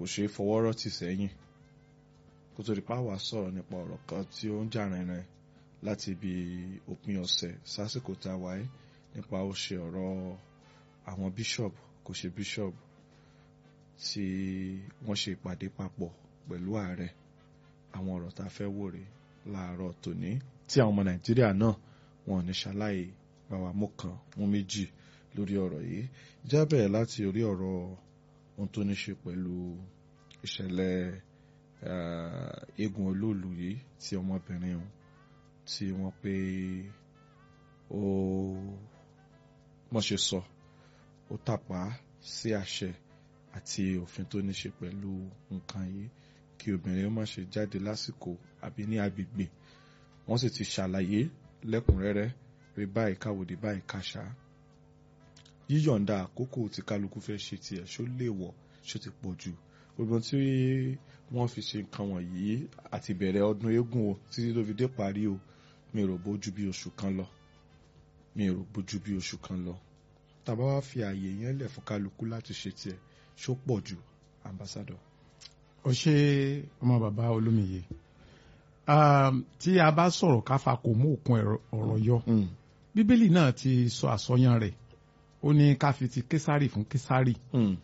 kò ṣeé fọwọ́ rọ́tì sẹ́yìn kó tó di pa wá sọ̀rọ̀ nípa ọ̀rọ̀ kan tí ó ń jà rìnrìn láti ibi òpin ọ̀sẹ̀ sásìkò tá a wáyé nípa ó ṣe ọ̀rọ̀ àwọn bishop kò ṣe bishop tí wọ́n ṣe ìpàdé papọ̀ pẹ̀lú ààrẹ àwọn ọ̀rọ̀ tá a fẹ́ wò rè láàárọ̀ tòní tí àwọn ọmọ nàìjíríà náà wọn ò ní ṣaláì bá wa mú kan mú méjì lórí ọ̀rọ̀ yìí jábẹ̀ láti orí ọ̀rọ̀ ohun tó ní ṣe pẹ̀lú ìṣẹ̀lẹ̀ eégún olóòlù yìí tí ọmọbìnrin ọ̀hún tí wọ́n pé ó wọ́n ṣe sọ ó tàpá sí àṣẹ àti òfin tó ní ṣe pẹ̀lú nǹkan yìí kí obìnrin ó má ṣe jáde lásìkò àbí ní agbègbè wọ́n sì ti ṣàlàyé lẹ́kùnrẹ́rẹ́ pé báyìí káwòdì báyìí kàṣà yíyọ̀ǹda àkókò tí kálukú fẹ́ ṣe tiẹ̀ ṣó lè wọ̀ ṣó ti pọ̀ jù gbogbo tí wọ́n fi ṣe nǹkan wọ̀nyí àti bẹ̀rẹ̀ ọdún eégún o títí tó fi dé parí o mi rò bójú bí oṣù kan lọ mi rò bójú bí oṣù kan lọ tàbá wá fi ààyè yẹn lẹ̀ fún kálukú láti ṣe tiẹ̀ ṣó pọ̀ jù ambassador. ó ṣe ọmọ bàbá olómiyè tí a bá sọ̀rọ̀ káfa kò mú òkun ọ̀rọ̀ yọ bíbélì náà ti sọ àsọyàn rẹ̀ ó ní ká fi ti késárì fún késárì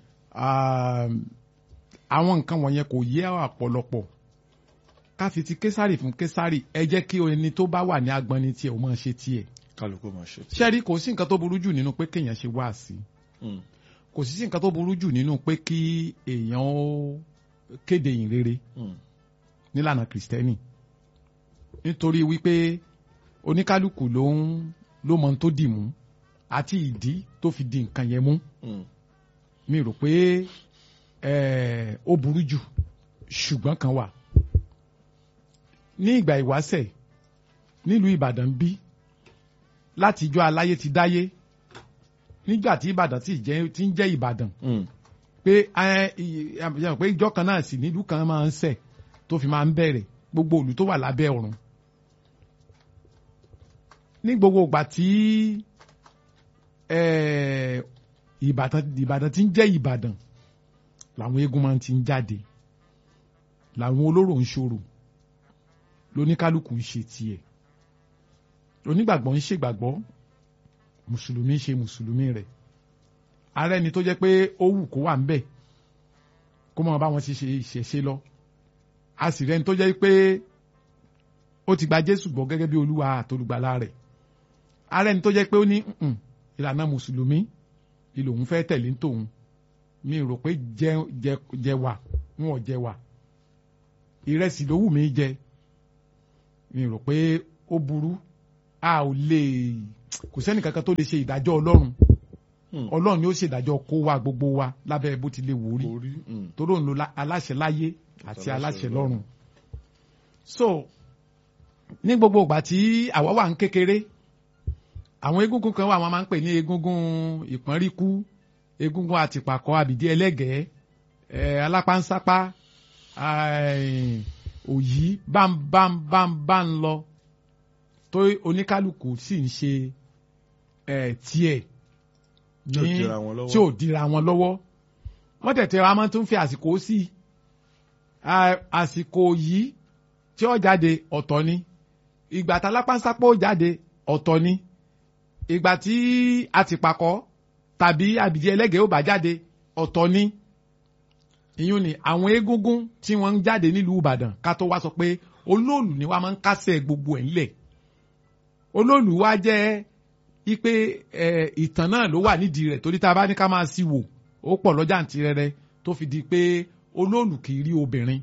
àwọn nǹkan wọ̀nyẹn kò yé àpọ̀lọpọ̀ ká fi ti késárì fún késárì ẹ jẹ́ kí ẹni tó bá wà ní agbọ́nni tiẹ̀ ó máa ṣe tiẹ̀ kálukú máa ṣe tiẹ̀. ṣẹ́rí kò sí nǹkan tó burú jù nínú pé kéèyàn ṣe wáàsí kò sí nǹkan tó burú jù nínú pé kí èèyàn ó kéde ìyìn rere nílànà kìrìsìtẹ́nì nítorí wípé oníkálukú ló ń ló mọ tó dì mú àti ìdí tó fi di nǹkan yẹn mú mi rò pé ó burú jù ṣùgbọ́n kan wà ní ìgbà ìwáṣẹ̀ nílùú Ìbàdàn bí látijọ́ aláyé ti dáyé nígbà tí Ìbàdàn ti ń jẹ́ Ìbàdàn pé pé ìjọ kan náà sì nílùú kan máa ń ṣẹ̀ tó fi máa ń bẹ̀rẹ̀ gbogbo ìlú tó wà lábẹ́ ọ̀run ní gbogbo ìgbà tí Ìbàdàn Ìbàdàn ti ń jẹ́ Ìbàdàn làwọn eégún máa ti ń jáde làwọn olóró ń ṣòro lóníkálukú ń ṣe tiẹ̀ onígbàgbọ́ ń ṣègbàgbọ́ mùsùlùmí ń ṣe mùsùlùmí rẹ̀ ààrẹ ni tó jẹ́ pé ó wù kó wà ń bẹ̀ kó máa bá wọn ti ṣe ìṣẹ̀ṣe lọ a sì rẹ́ni tó jẹ́ pé ó ti gba Jésù gbọ́ gẹ́gẹ́ bí olúwa àtolùgbàlà rẹ̀ ààrẹ ni tó jẹ́ pé ó ní ìlànà mùsùlùmí ìlò òun fẹ́ tẹ̀lé tòun mi rò pé jẹ jẹ jẹ wà wọn ò jẹ wà ìrẹsì ló wù mí jẹ mi rò pé ó burú a ò lè kò sẹ́ni kankan tó lè ṣe ìdájọ́ ọlọ́run ọlọ́run ni ó ṣèdájọ́ kó wa gbogbo wa lábẹ́ bó ti lè wò rí torí òun lo aláṣẹ láyé àti aláṣẹ lọ́run so ní gbogbo ìgbà tí àwa wà ń kékeré àwọn egúngún kan wà wọn máa ń pè ní egúngún ìpọ́nríkú egúngún àtìpàkọ́ àbìdí ẹlẹ́gẹ̀ẹ́ ẹ̀ alápánsápá òyì bámbámbámbá ń lọ tó oníkálukú sì ń ṣe ẹ̀ tiẹ̀ ní tí ò dira wọn lọ́wọ́ wọ́n tẹ̀tẹ̀ wa máa tún fi àsìkò sí àsìkò yìí tí ó jáde ọ̀tọ̀ ni ìgbà tá lápánsápá ó jáde ọ̀tọ̀ ni ìgbà tí àtìpàkọ́ tàbí àbìjẹ ẹlẹ́gẹ̀ẹ́ ó bá jáde ọ̀tọ̀ ni ìyún ni àwọn egúngún tí wọ́n ń jáde nílùú Ìbàdàn ká tó wá sọ pé olóòlù ni wọ́n máa ń kásẹ̀ gbogbo ẹ̀ ńlẹ̀ olóòlù wa jẹ́ ipe ìtàn náà ló wà nídìí rẹ̀ torí tá a bá ní ká máa sí wò ó pọ̀ lọ́jà àǹtí rẹ̀rẹ̀ tó fi di pé olóòlù kì í rí obìnrin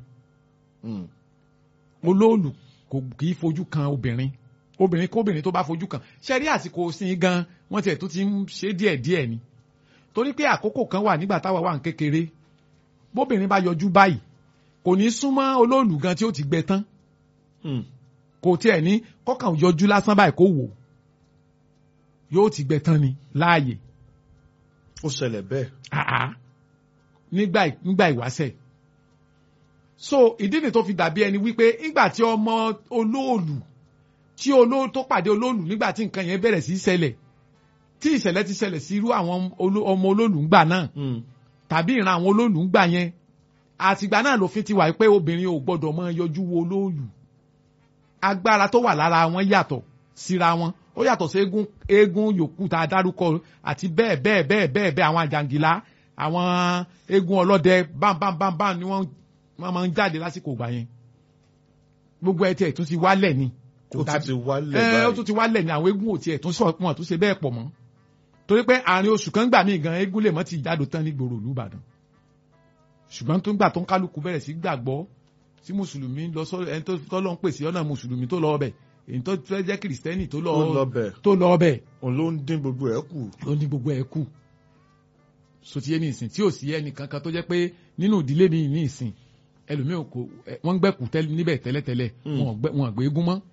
olóòlù kì í fojú kan obìnrin obìnrin kóbìnrin tó bá fojú kan ṣe rí àsìkò sin gan wọ́n tiẹ̀ tó ti ń ṣe díẹ̀ díẹ̀ ni torí pé àkókò kan wà nígbà táwa wà ń kékeré bóbìnrin bá yọjú báyìí kò ní súnmọ́ olóòlù gan tí ó ti gbẹ tán kò tiẹ̀ ní kọ́kàn yọjú lásán báyìí kó wò yóò ti gbẹ tán ni láàyè. ó ṣẹlẹ̀ bẹ́ẹ̀. àá nígbà nígbà ìwáṣẹ̀ so ìdí ni tó fi dàbí ẹni wípé nígbà tí ọmọ olóòlù tí olóòlù tó pàdé olóòlù nígbà tí nǹkan yẹn bẹ̀rẹ̀ sí í ṣẹlẹ̀ tí ìṣẹ̀lẹ̀ ti ṣẹlẹ̀ sí irú àwọn ọmọ olóòlù ńgbà náà tàbí ìran àwọn olóòlù ńgbà yẹn àtìgbà náà lòfin ti wà pé obìnrin ò gbọdọ̀ mọ yọjú wo olóòlù agbára tó wà lára wọn yàtọ̀ síra wọn ó yàtọ̀ sí eégún eégún yòókù tá a dárúkọ àti bẹ́ẹ̀ bẹ́ẹ̀ bẹ́ẹ̀ bẹ́ẹ̀ bẹ́ẹ̀ àwọn àjàngìlá àwọn eégún ọlọ́dẹ bámbámbámbám ni wọ́n wọ́n máa ń jáde lásìkò ìgbà yẹn gbogbo ẹ̀ tiẹ̀ tún ti wálẹ̀ ni ó tún ti wálẹ̀ ẹ ó báyìí. tún ti wálẹ̀ ní àwọn eégún ò tiẹ̀ tún sọ wọn tún ṣe bẹ́ẹ̀ pọ̀ mọ́ torí pé àárín oṣù kan gbà míì gan eégún lè mọ́ ti jáde tán ní gbòòrò ìlú Ìbàdàn ṣùgbọ́n tó ń gbà tó ń kálukú bẹ̀rẹ̀ sí gbàgbọ́ sí mùsùlùmí lọ sọ ẹni tó tọ́lọ́ ń pèsè ọ̀nà mùsùlùmí tó lọ ọbẹ̀ èyí tó fẹ́ jẹ́ kìrìsìtẹ́nì tó lọ ó lọ bẹ̀ tó lọ ọbẹ̀ òun ló ń dín gbogbo ẹ̀ kù. ló ní gbogbo ẹ̀ kù sotiye ní ìsìn tí ò sí ẹnì kankan tó jẹ́ pé nínú ìdílé mi ní ìsìn ẹlòmíì kò ẹ, wọ́n gbẹ̀kú tẹ́lẹ̀ níbẹ̀ tẹ́lẹ̀tẹ́lẹ̀ Mm. wọn ò gbẹ- wọn àgbé eégún mọ́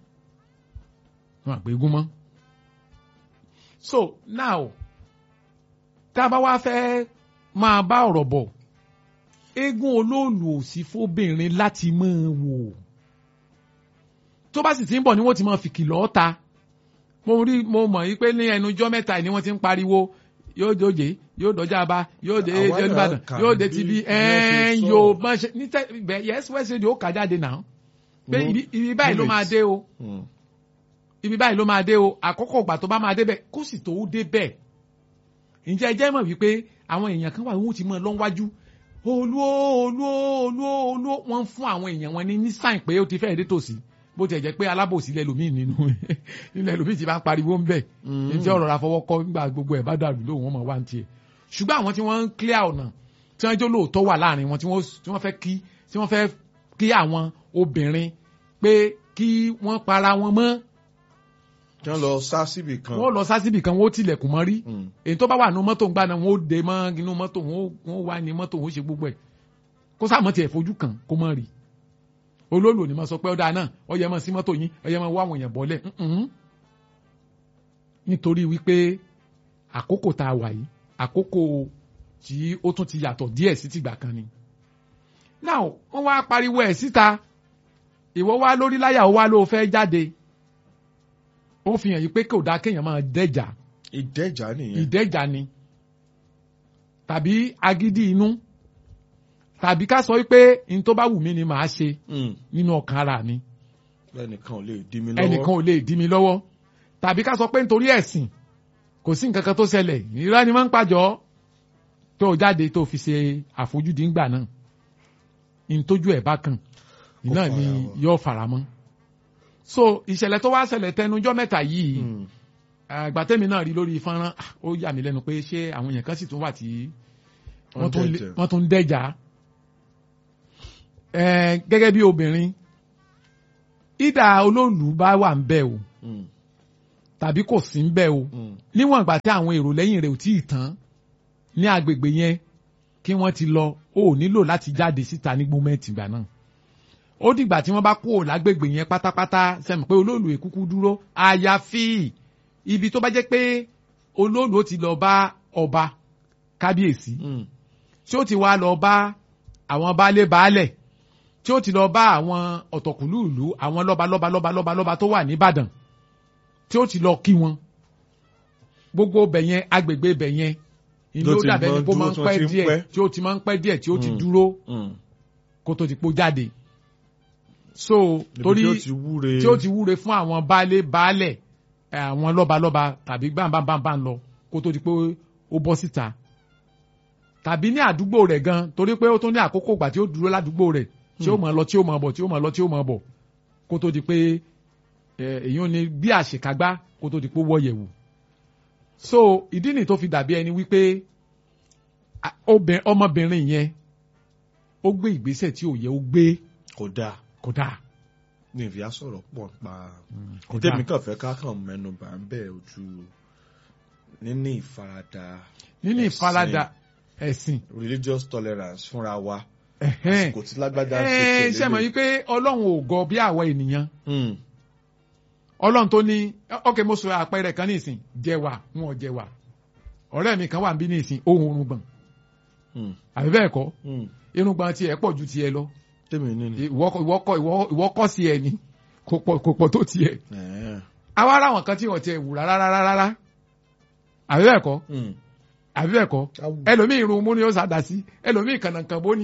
wọn àgbé eégún mọ́. so now tá a bá wá fẹ́ máa bá ọ̀rọ̀ bọ̀ eégún olóòlù ò sí fóbìnrin láti máa wò tó bá sì ti ń bọ̀ ni wọ́n ti máa fi kìlọ̀ ta mo rí mo mọ̀ yí pé ní ẹnujọ́ mẹ́ta yìí ni wọ́n ti ń pariwo yóò dòjé yóò dọjà bá yóò dé Àwa náà Olúbàdàn kà yóò dé bí tibí bí wọ́n ṣe ẹ̀ẹ́n sọ. yóò máa ṣe ní tẹ́ bẹ̀ yes west radio ó kà jáde náà pé Mhm. ibi- ibi báyìí ló máa Minutes. dé o Mm. ibi báyìí ló máa dé o àkókò ìgbà tó bá máa dé bẹ̀ kó sì tó dé bẹ̀ ǹjẹ́ ẹ jẹ́ mọ̀ wípé àwọn èèyàn kan wà wọ́n ti mọ̀ lọ́wájú olú o, olú o, olú o, olú o. wọ́n ń fún àwọn èèyàn wọn ní ní sáìn pé ó ti fẹ́ẹ̀ dé tòsí bó tiẹ̀ jẹ́ pé alábòsí lẹ́lòmíì nínú nílẹ̀ lòmíì ti bá ń pariwo ń bẹ̀ Mm. ǹjẹ́ ọ̀rọ̀ ra fọwọ́ kọ́ nígbà gbogbo ẹ̀ bá dàrú lóhùn wọn mọ̀ wá ń tiẹ̀ ṣùgbọ́n àwọn tí wọ́n ń clear ọ̀nà tí wọ́n jó lóòótọ́ wà láàrin wọn tí wọ́n tí wọ́n fẹ́ kí tí wọ́n fẹ́ kí àwọn obìnrin pé kí wọ́n para wọn mọ́ kí wọ́n lọ sá síbì kan. wọ́n lọ sásìbì kan wọ́n ó tilẹ̀kùn mọ́ rí Mm. èyí tó bá wà nínú mọ́tò ń gbà náà wọ́n ó de mọ́ inú mọ́tò wọ́n ó- wọ́n ó wá ní mọ́tò wọ́n ó ṣe gbogbo ẹ̀ kó sáà mọ́ tiẹ̀ fojú kan kó mọ́ rí olóòlù ni mo sọ pé ó dáa náà ó yẹ mọ́ sí mọ́tò yín ó yẹ mọ́ wá àwọn èèyàn bọ́lẹ̀ Mm-mm. nítorí wípé àkókò tá a wà yìí àkókò tí ó tún ti yàtọ̀ díẹ̀ sí tìgbà kan ni now wọ́n wá pariwo ẹ̀ síta ìwọ wá lórí láyà ó wá ló fẹ́ jáde ó fi hàn yí pé kò dáa kéèyàn máa dẹ́jà ìdẹ́jà nìyẹn. ìdẹ́jà ni tàbí agídí inú tàbí ká sọ wípé n tó bá wù mí ni màá ṣe Mm. nínú ọkàn ara mi ẹnìkan ò lè dí mi lọ́wọ́. ẹnìkan ò lè dí mi lọ́wọ́ tàbí ká sọ pé nítorí ẹ̀sìn kò sí nǹkan kan tó ṣẹlẹ̀ ìrora ni máa ń pàjọ́ tó o jáde tó o fi ṣe àfojúdi ńgbà náà ìtójú ẹ̀ bá kàn náà ni fara mọ́. yóò fara mọ́ so ìṣẹ̀lẹ̀ tó wá ṣẹlẹ̀ tẹnujọ́ mẹ́ta yìí Mm. àgbà tẹ́mi náà rí lórí fọ́nrán ah, ó yà mí lẹ́nu pé ṣé àwọn èèyàn kan sì tún wà tí wọ́n tún lé- dẹ̀jẹ̀. wọ́n tún ń dẹ́jà Eh, gẹ́gẹ́ bí obìnrin ìdá olóòlù bá wà ń bẹ̀ o Mm. tàbí kò sí ń bẹ̀ o Mm. níwọ̀n ìgbà tí àwọn èrò lẹ́yìn rẹ̀ ò tí ì tán ní agbègbè yẹn kí wọ́n ti lọ ó nílò láti jáde síta ní gbọ́mẹ̀tì ìgbà náà ó dìgbà tí wọ́n bá kúrò lágbègbè yẹn pátápátá sẹ́mi pé olóòlù èkúkú dúró àyàfi ibi tó bá jẹ́ pé olóòlù ó ti lọ bá ọba kábíyèsí Mm. tí ó ti wá lọ bá àwọn baálé baálẹ̀ tí ó ti lọ bá àwọn ọ̀tọ̀kùlú ìlú àwọn lọ́ba lọ́ba lọ́ba lọ́ba lọ́ba tó wà nìbàdàn tí ó ti lọ kí wọn gbogbo bẹ̀ yẹn agbègbè bẹ̀ yẹn ìlú Ló ó ti dàbẹ̀ mọ ni kó máa ń dúró pẹ́ tí wọ́n ti ń díẹ̀ pẹ́. tí ó ti máa ń pẹ́ díẹ̀ tí ó ti Mm. dúró Mm. kó tó ti pọ̀ jáde so Níbi torí tí ó ti wúre. tí ó ti wúre fún àwọn baálé baálẹ̀ ẹ, àwọn lọ́balọ́ba tàbí gbàǹbàǹbàǹbà lọ kó tó di pé ó bọ́ síta tàbí ní àdúgbò rẹ̀ gan torí pé ó tún ní àkókò ìgbà tí ó dúró ládùúgbò rẹ̀ tí ó máa lọ tí ó máa bọ̀ tí ó máa lọ tí ó máa bọ̀ kó tó di pé ẹ, èyàn ni bí àṣekágbá kó tó di pé ó wọ́ yẹ̀wò so ìdí nìyí tó fi dàbí ẹni wípé a- obìn- ọmọbìnrin yẹn ó gbé ìgbésẹ̀ tí ò yẹ ó gbé kò dáa kódà ní ìfìyà sọ̀rọ̀ pọ̀ pa kódà tèmi kàn fẹ́ ká kàn mẹ́nu bà ń bẹ̀ ojú níní ìfaradà nínú ẹ̀sìn, ìfaradà ẹ̀sìn religious tolerance fúnra wa ẹ̀hẹ́n. kò tí lágbádá ṣe Ẹ tẹ̀lé ṣe mọ̀ lè. yìí pé ọlọ́run ò gọ bí àwa ènìyàn Mm. ọlọ́run tó ní ọkẹ́ mo sọ àpẹẹrẹ kan ní ìsìn jẹwà wọn ò jẹwà ọ̀rẹ́ mi kan wà níbí ní ìsìn ohun orungbọ̀n Mm. àbí bẹ́ẹ̀ kọ́ Mm. irùngbọ̀n tiẹ̀ pọ̀ ju tiẹ̀ lọ tèmi ní ni. ìwọ kọ́- ìwọ kọ́ ìwọ- ìwọ kọ́ sí ẹ ni kò pọ̀ kò pọ̀ tó tiẹ̀ Ẹ̀ẹ́. àwa ara àwọn kan tí wọ́n tiẹ̀ wù rárá rárá rárá àbí bẹ́ẹ̀ kọ́ Mm. àbí bẹ́ẹ̀ kọ́ Awu. ẹlòmíì irun mú ni ó sàdá sí ẹlòmíì kànàkàn bó ni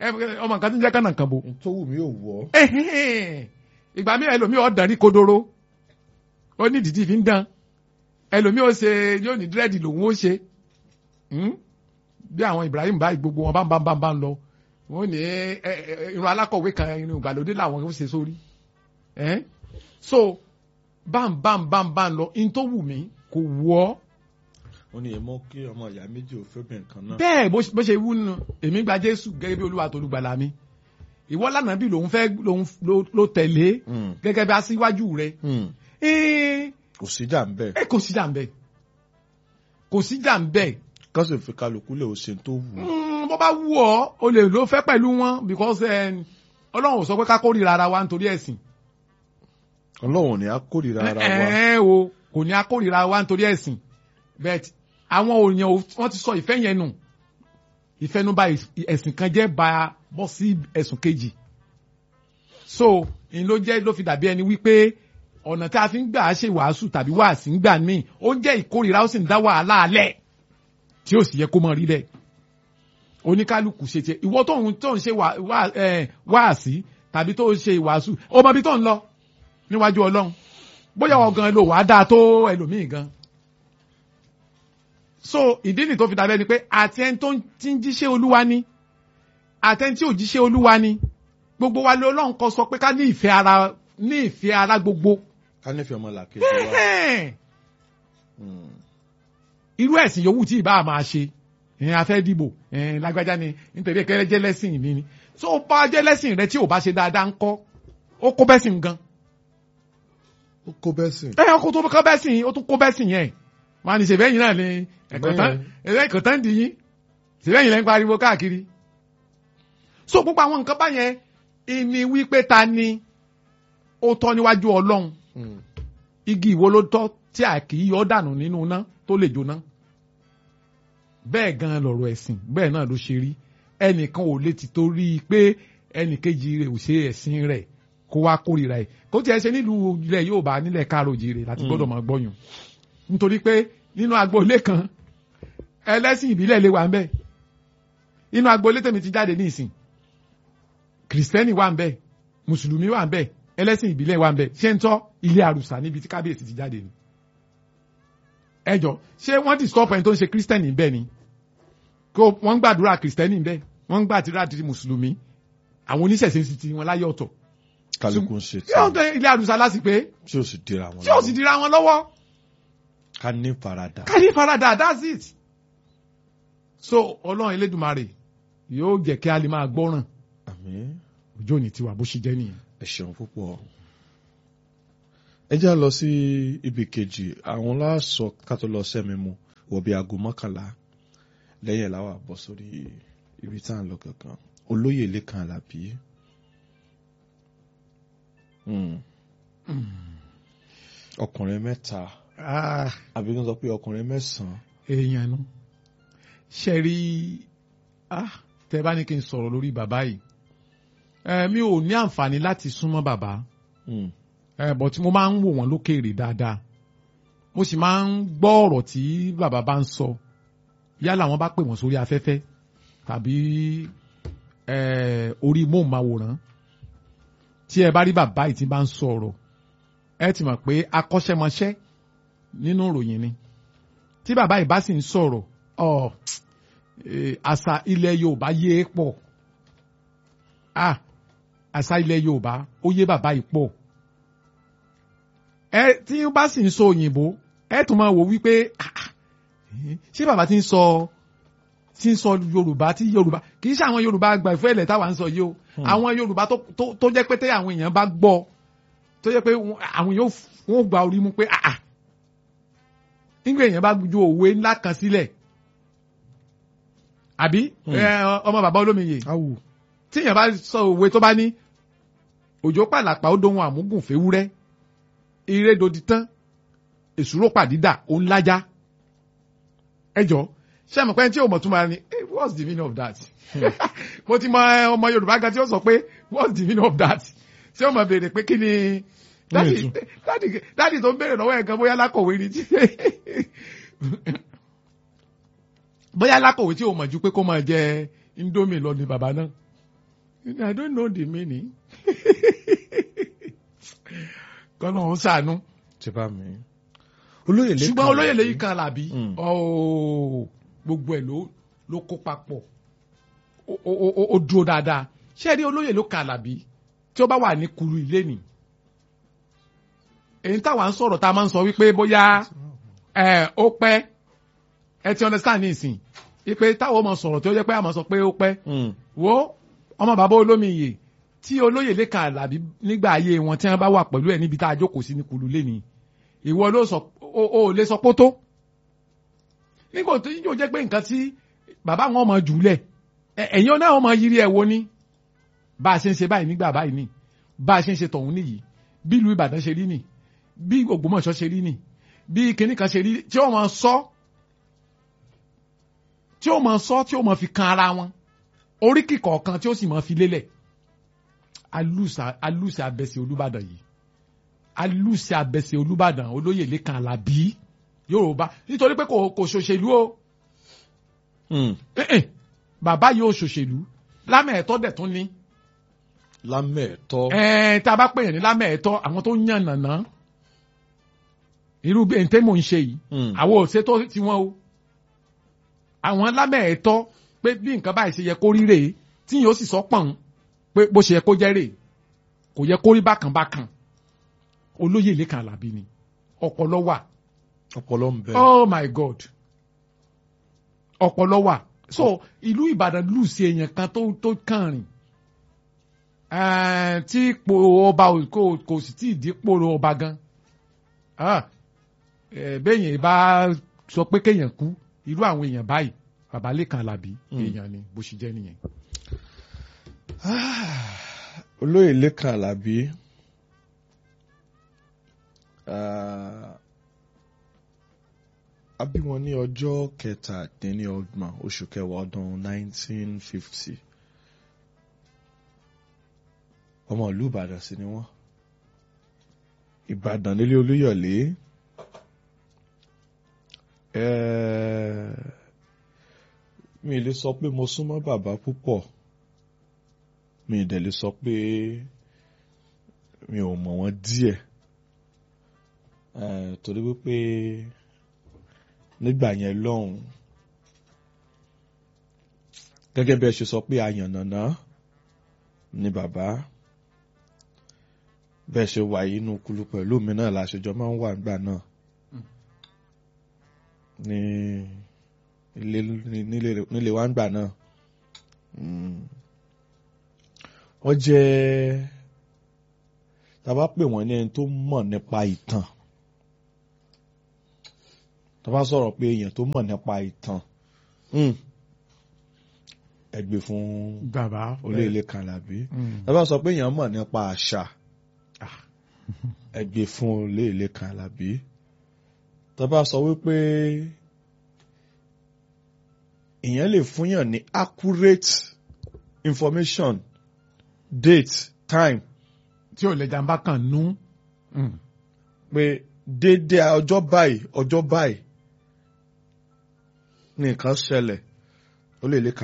ẹ, ọmọ nǹkan tí ń jẹ́ kánà kan bò tó wù mí ò wọ́. Ẹ̀hẹ́n. ìgbà mi ẹlòmíì ọ̀dàn ní kodoro ó ní ìdìdí fi ń dán ẹlòmíì ó ṣe yóò ní dírẹ́dì lòun ó ṣe Hmm? bí àwọn Ibrahim báyìí gbogbo wọn bá ń bá ń bá ń bá ń lọ wọn ò ní ẹ, ẹ, ẹ, irun alákọ̀wé kan irun ìgbàlódé làwọn ó ṣe sórí Ẹ́n? so bám bám bám bám lọ in tó wù mí kò wù ọ́ ó ní èèmọ kí ọmọ ìyá méjì ò fẹ́ bẹ̀rẹ̀ kan náà. bẹ́ẹ̀ bó bó ṣe wú nù èmi gba Jésù gẹ́gẹ́ bí Olúwa tó olùgbàlà mi ìwọ lánàá bí lòun fẹ́ lòun ló- ló tẹ̀lé Mm, gẹ́gẹ́ bí aṣíwájú rẹ̀ mm. ẹ́ẹ́ kò síjà ń bẹ̀ ẹ kò sí jà ń bẹ kò sí jà ń bẹ kán sì fi kálukú lè ó ṣe tó wù ú. Mm, bó bá wù ọ́ o lè ló fẹ́ pẹ̀lú wọn because eh, Ọlọ́run ò sọ pé ká kórìíra ara wa nítorí ẹ̀sìn ọlọ́run ò ní á kórìíra ara wa. ẹ o kò ní akórìíra wa nítorí ẹ̀sìn but àwọn òyìn wọ́n ti sọ ìfẹ́ yẹn nù ìfẹnubà ẹ̀sìn kan jẹ́ ba bọ́ sí ẹ̀sùn kejì so ìyẹn ló jẹ́ ló fi dàbí ẹni wípé ọ̀nà tí a fi ń gbà á ṣe wàásù tàbí wàásì ń gbà míì ó ń jẹ́ ìkórìíra ó sì ń dá wàhálà alẹ́ tí ó sì yẹ kó mọ rí bẹ́ẹ̀ oníkálukú ṣe tiẹ̀ ìwọ tó ń tó ń ṣe wà- wà- eh, wàásì tàbí tó ń ṣe ìwàásù ó mọ ibi tó ń lọ níwájú ọlọ́run bóyá ọ̀gàn ló wàá dáa tó ẹlòmíì gan so ìdí nì tó fi dàbẹ́ ni pé àti ẹni tó ti ń jíṣẹ́ olúwa ni àti ẹni tí ò jíṣẹ́ olúwa ni gbogbo wa ló ọlọ́run kọ sọ pé ká ní ìfẹ́ ara ní ìfẹ́ ara gbogbo ká nífẹ̀ẹ́ ọmọ làkejì wa. Ẹ̀hẹ́n. Mm. irú ẹ̀sìn yòówù tí ìbá máa ṣe ẹ̀hìn afẹ́ dìbò ẹ̀hìn lágbájá ni nítorí ẹ̀kẹ́rẹ́ jẹ́ lẹ́sìn mi ni tó o bá jẹ́ lẹ́sìn rẹ tí ò bá ṣe dáadáa ń kọ́ ó kó bẹ́sìn gan ó kó bẹ́ẹ̀ sìn. ẹ ọkọ tó kọ́ bẹ́sìn ó tún kó bẹ́sìn yẹn wọn á ní ṣèbẹ́yìn náà ni ẹ̀kọ́ tán dì yín ṣèbẹ́yìn lẹ́ ń pariwo káàkiri so gbogbo àwọn nǹkan báyẹn ìní wípé ta ni ó tọ́ níwájú ọlọ́run Mm. igi ìwo ló tọ́ tí a kì í yọ dànù nínú iná tó lè jóná bẹ́ẹ̀ gan lọ̀rọ̀ ẹ̀sìn bẹ́ẹ̀ náà ló ṣe rí ẹnìkan ò lè ti torí pé ẹnìkejì rẹ̀ ò ṣe ẹ̀sìn rẹ̀ kó wá kórìíra ẹ̀ kó tiẹ̀ ṣe nílùú ilẹ̀ yóò bá nílẹ̀ káàròjì rẹ̀ láti gbọ́dọ̀ máa gbọ́yùn nítorí pé nínú agboolé kan ẹlẹ́sìn ìbílẹ̀ lè wà ń bẹ̀ nínú agboolé tèmi ti jáde ní ìsìn kìrìsìtẹ́nì wà ń bẹ̀ mùsùlùmí wà ń bẹ̀ ẹlẹ́sìn ìbílẹ̀ wà ń bẹ̀ ṣé ń tọ́ ilé àrùsà níbi tí kábíyèsí ti jáde ni ẹjọ ṣé wọ́n ti stop ẹni tó ń ṣe kírísítẹ́nì bẹ́ẹ̀ ni kó wọ́n ń gbàdúrà kírísítẹ́nì bẹ́ẹ̀ wọ́n ń gbàdúrà ti mùsùlùmí àwọn oníṣẹ̀ṣe sì ti wọn láyé ọ̀tọ̀ kálukú ń ṣe tí ó ń tẹ ilé àrùsà láti pé tí ó sì dira wọn tí ó sì dira wọn lọ́wọ́ ká ní faradà. ká ní faradà that's it so ọlọ́run elédùnmarè yóò jẹ́ kí a lè máa gbọ́ràn àmín ọjọ́ òní tiwa bó ṣe jẹ́ nìyẹn. ẹ ṣeun púpọ̀. ẹ jẹ́ á lọ sí ibi kejì àwọn láàsọ ká tó lọ sẹ́mi mu wọ̀ bí aago mọ́kànlá lẹ́yìn làwọn àbọ̀ sórí ibi tá à ń lọ kankan olóyè lẹ́kan àlàbí. Hmm. ọkùnrin mẹ́ta Ah, àbí kí n sọ pé ọkùnrin mẹ́sàn-án. èèyàn nu ṣe rí ah, tẹ bá ní kí n sọ̀rọ̀ lórí bàbá yìí Eh, mi ò ní àǹfààní láti súnmọ́ bàbá Hmm. ẹ bọ̀ tí mo máa ń wò wọ́n lókèèrè dáadáa mo sì máa ń gbọ́ ọ̀rọ̀ tí bàbá bá ń sọ yálà wọ́n bá pè wọ́n sórí afẹ́fẹ́ tàbí ẹ, orí móhùnmáwòrán tí ẹ bá rí bàbá yìí tí bá ń sọ ọ̀rọ̀ ẹ ti mọ̀ pé akọ́ṣẹ́mọṣẹ́ nínú ìròyìn ni tí bàbá yìí bá sì ń sọ̀rọ̀ ọ eh, àṣà ilẹ̀ Yorùbá yé e pọ̀ ah àṣà ilẹ̀ Yorùbá ó yé bàbá yìí pọ̀ ẹ tí ó bá sì ń sọ òyìnbó ẹ tún máa wò wípé ah, ah, eh, ṣé bàbá ti ń sọ ti ń sọ Yorùbá tí Yorùbá kì í ṣe àwọn Yorùbá àgbà ìfẹ́ ilẹ̀ táwa ń sọ yìí o àwọn Yorùbá tó tó- tó jẹ́ pé tẹ́ àwọn èèyàn bá gbọ́ tó jẹ́ pé wọ́n- àwọn èèyàn wọ́n gba orí mú pé ah ah nígbà èèyàn bá ju òwe ńlá kan sílẹ̀ àbí Hmm. ẹ, ọmọ bàbá olómiyè awù tí èèyàn bá sọ òwe tó bá ní òjò pàlàpà ó dohun àmúgùn fèwúrẹ́ ìrédòdì tán èsúró pàdídà ó ń lájá ẹjọ ṣé àmọ́ pé tí o mọ̀ tún máa ní eh, what's the meaning of that mo ti mọ ẹ, ọmọ Yorùbá gan tí ó sọ pé what's the meaning of that ṣé o mọ̀ béèrè pé kí ni dádì Ní dádì dádì tó ń béèrè lọ́wọ́ ẹ̀ gan bóyá lákọ̀wé ni tí bóyá lákọ̀wé tí o mọ̀ ju pé kó máa jẹ indomie lọ ni bàbá náà I don't know the meaning. kọ́nà ń sànú. ti bá mi. olóyè lẹ́kàn ṣùgbọ́n olóyè lẹ́yìn kan làbí Mm. ọ̀ọ́ gbogbo ẹ̀ ló ló kó papọ̀ Ó- ó ó- ó dúró dáadáa ṣé ẹ rí olóyè ló kan làbí tí ó bá wà ní kuru ilé nì èyí táwa ń sọ̀rọ̀ tá a máa ń sọ wípé bóyá ẹ ó pẹ́ ẹ ti understand ní ìsìn ipe táwọn ọmọ sọ̀rọ̀ tí ó jẹ́ pé a máa sọ pé ó pẹ́ Mm. wo ọmọ bàbá olómi iyè tí olóyè lẹ́ka àlàbí nígbà ayé wọn tí wọ́n bá wà pẹ̀lú ẹ̀ níbi tá a jókòó sí ní kulu lẹ́ni ìwọ ló sọ o ò lè sọ pótó nígbà tó yóò jẹ́ pé nǹkan tí bàbá wọn mọ jùlẹ̀ ẹ- ẹ̀yin náà mọ yiri ẹ̀ wo ni bá a ṣe ń ṣe báyìí nígbà báyìí ni bá a ṣe ń ṣe tọ̀hún nìyí bí ìlú Ìbàdàn ṣe rí nì bí Ògbómọ̀ṣọ́ ṣe rí nì bí kinní kan ṣe rí tí ó mọ sọ tí ó mọ sọ tí ó mọ fi kan ara wọn oríkì kọ̀ọ̀kan tí ó sì mọ fi lélẹ̀ alùsà alùsà abẹ́sẹ̀ Olúbàdàn yìí alùsà abẹ́sẹ̀ Olúbàdàn olóyè Lékan Àlàbí Yorùbá nítorí pé kò kò ṣòṣèlú o Mm. Eh, eh, bàbá yóò ṣòṣèlú lámẹ̀ẹ́tọ́ dẹ̀ tún ní lámẹ̀ẹ̀tọ́. ẹ̀ẹ́n tá a bá pèèyàn ní lámẹ̀ẹ́tọ́ àwọn tó ń yàn nàná irú bí ẹ̀ǹtẹ́ mò ń ṣe yìí Mm. àwọn ò ṣètò tiwọn o àwọn lámẹ̀ẹ́tọ́ pé bí nǹkan báyìí ṣe yẹ kó rí rèé tí yóò sì sọ pọ̀n pé bó ṣe yẹ kó jẹ́ rèé kò yẹ kó rí bákan bákan olóyè Lékan Àlàbí ni ọpọlọ wà ọpọlọ ń bẹ. oh my god ọpọlọ wà so ìlú Ìbàdàn lù sí èèyàn kan tó tó kàn rìn Eh, tí ipò ọba ò- kò kò sì tí ì dípò ọba gan Ah, eh, béèyàn bá sọ pé kéèyàn kú irú àwọn èèyàn báyìí bàbá Lékan Àlàbí Mm. èèyàn ni bó ṣe jẹ́ nìyẹn. olóyè Lékan Àlàbí ah, a bí wọn ní ọjọ́ kẹtàdínlọ́gbọ̀n oṣù kẹwàá ọdún 1950 ọmọ ìlú Ìbàdàn sí ni wọ́n Ìbàdàn nílé Olúyọ̀lé Eh, mi ì lè sọ pé mo súnmọ́ bàbá púpọ̀ mi ì dẹ̀ lè sọ pé mi ò mọ̀ wọ́n díẹ̀ Eh, torí wípé nígbà yẹn lọ́hùn gẹ́gẹ́ bí ẹ ṣe sọ pé ayànnàná ni bàbá bẹ́ẹ̀ ṣe wà inú kulu pẹ̀lú mi náà láṣẹjọ máa ń wà nígbà náà ní ilé nílé nílé wa nígbà náà Mm. wọ́n jẹ́ tá a bá pè wọ́n ní ẹni tó mọ̀ nípa ìtàn tá a bá sọ̀rọ̀ pé èèyàn tó mọ̀ nípa ìtàn mm, ẹ gbé fún bàbá olóyè Lékan Àlàbí Mm. tá a bá sọ pé èèyàn mọ̀ nípa àṣà ẹ gbé fún olóyè Lékan Àlàbí tá a bá sọ wípé èèyàn lè fúnyàn ní accurate information date time tí ò lè jàmbá kan nú. Mm. pé déédéé ọjọ́ báyìí ọjọ́ báyìí ní nǹkan ṣẹlẹ̀ ó lè lè kà